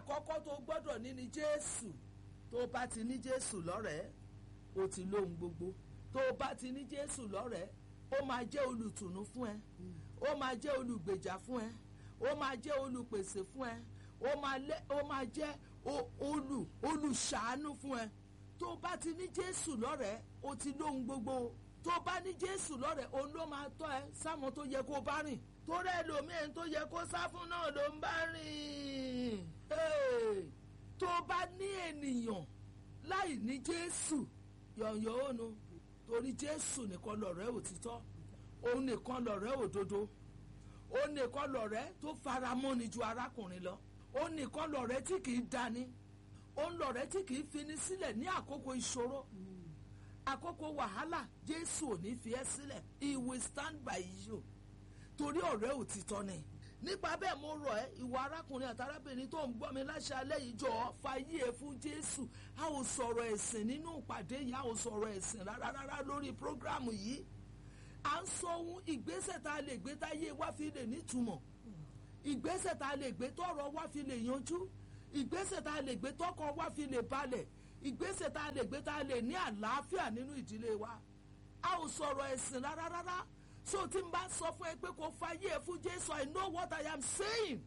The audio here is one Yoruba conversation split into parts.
àkọ́kọ́ tó gbọ́dọ̀ ní ni jésù tó o bá ti ní jésù lọ́rẹ̀ẹ́ o ti lóhun gbogbo tó o bá ti ní jésù lọ́rẹ̀ẹ́ ó máa jẹ́ olùtùnú fún ẹ ó máa jẹ́ olùgbèjà fún ẹ ó máa jẹ́ olùpèsè fún ẹ ó máa lẹ́ ó máa jẹ́ o- olù olùṣàánú fún ẹ tó o bá ti ní jésù lọ́rẹ̀ẹ́ o ti lóhun gbogbo tó o bá ní jésù lọ́rẹ̀ẹ́ òun ló máa tọ́ ẹ sáwọn tó yẹ kó o bá rìn torí ẹlòmíín tó yẹ kó sá fún náà ló ń bá rìn Hey! tó o bá ní ènìyàn láì ní jésù yọ̀nyọ̀ ònu torí jésù nìkan lọ̀rẹ́ òtítọ́ òun nìkan lọ̀rẹ́ òdodo òun nìkan lọ̀rẹ́ tó faramọ́ni ju arákùnrin lọ òun nìkan lọ̀rẹ́ tí kìí dani òun lọ̀rẹ́ tí kìí fini sílẹ̀ ní àkókò ìṣòro àkókò wàhálà jésù ò ní fi ẹ́ sílẹ̀ he will stand by you torí ọ̀rẹ́ òtítọ́ ni nípa bẹ́ẹ̀ mo rọ̀ ẹ́ ìwọ arákùnrin àti arábìnrin tó ń gbọ́ mi láṣálẹ́ yìí jọ̀ọ́ fàyè ẹ̀ fún jésù a ò sọ̀rọ̀ ẹ̀sìn nínú ìpàdé yìí a ò sọ̀rọ̀ ẹ̀sìn rárá rárá lórí prógrámù yìí à ń sọ ohun ìgbésẹ̀ tá a lè gbé táyé wá fi lè nítumọ̀ ìgbésẹ̀ tá a lè gbé tọ́rọ̀ wá fi lè yanjú ìgbésẹ̀ tá a lè gbé tọ́kọ wá fi lè balẹ̀ ìgbésẹ̀ tá a lè gbé tá a lè ní àlàáfíà nínú ìdílé wa a ò sọ̀rọ̀ ẹ̀sìn rárá rárá so tí n bá sọ fún ẹ pé kò fàyè ẹ fún jésù i know what i am saying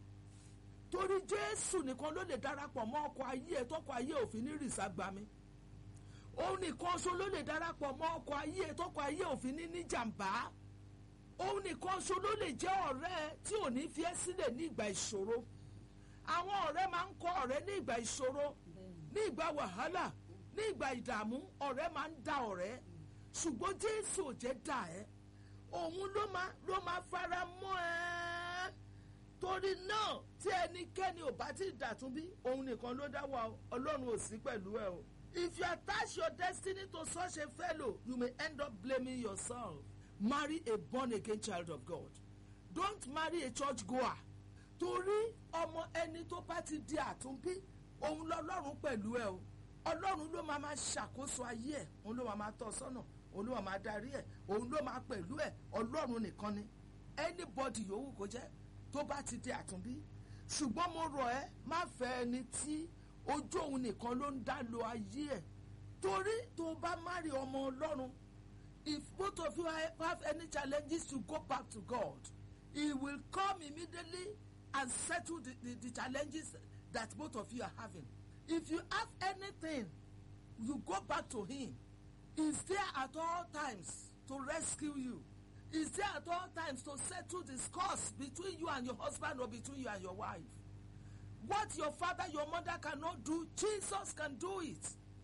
torí jésù nìkan ló lè darapọ̀ mọ́ ọkọ̀ ayé ẹ tọkọ̀ ayé òfin ní rìsà gbà mí òun nìkan ṣo ló lè darapọ̀ mọ́ ọkọ̀ ayé ẹ tọkọ̀ ayé òfin ní ní jàǹbá òun nìkan ṣo ló lè jẹ́ ọ̀rẹ́ ẹ tí ò ní fi ẹ́ sílẹ̀ ní ìgbà ìṣòro àwọn ọ̀rẹ́ máa ń kọ́ ọ̀rẹ́ ní ìgbà ìṣòro ní ìgbà wàhálà ní ìgbà ìdààmú ọ̀rẹ́ máa ń da ọ̀rẹ́ ṣùgbọ́n jésù ò jẹ́ dà ẹ́ òun ló máa ló máa fara mọ́ ẹ́ torí náà tí ẹnikẹ́ni ò bá ti dàtún bí òun nìkan ló dá wa o, ọlọ́run ò sí pẹ̀lú ẹ o. if you attach your destiny to such a fellow you may end up blaming yourself. marry a born again child of God don't marry a church goer torí ọmọ ẹni tó bá ti di àtúnbí òun lọ́lọ́run pẹ̀lú ẹ o ọlọ́run ló máa máa ṣàkóso ayé ẹ̀ òun ló máa máa tọ́ ọ sọ́nà òun ló máa máa darí ẹ̀ òun ló máa pẹ̀lú ẹ̀ ọlọ́run nìkan ni anybody yòówù kó jẹ́ tó bá ti di àtúnbí ṣùgbọ́n mo rọ̀ ẹ́ má fẹ́ ẹni tí ojú òun nìkan ló ń dá lo ayé ẹ̀ torí tó bá má rí ọmọ ọlọ́run if both of you have any challenges to go back to God he will come immediately and settle the, the, the challenges that both of you are having if you have anything you go back to him He's there at all times to rescue you. He's there at all times to settle the scores between you and your husband or between you and your wife. What your father, your mother cannot do, Jesus can do it.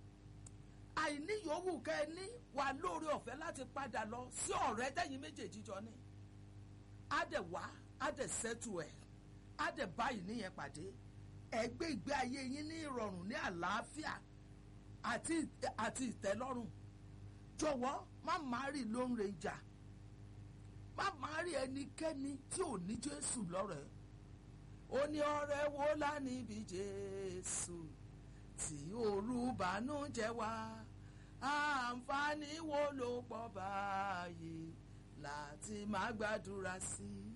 Àìní yòówù kẹ́ ẹ ní wà lóore ọ̀fẹ́ láti padà lọ sí ọ̀rẹ́ tẹ̀yìn méjèèjì jọ ní. Á dẹ̀ wá, á dẹ̀ sẹ́tù ẹ̀, á dẹ̀ báyìí níyẹn pàdé. Ẹ gbé ìgbé ayé yín ní ìrọ̀rùn ní àlàáfíà àti àti ìtẹ́lọ́rùn jọ̀wọ́ má márì ló ń re ìjà má márì ẹnikẹ́ni tí ò ní jésù lọ́rẹ̀ẹ́ ó ní ọ̀rẹ́ wo lá níbi jésù tí olùbánújẹ́ wá àǹfààní wo ló pọ̀ báyìí láti má gbàdúrà sí i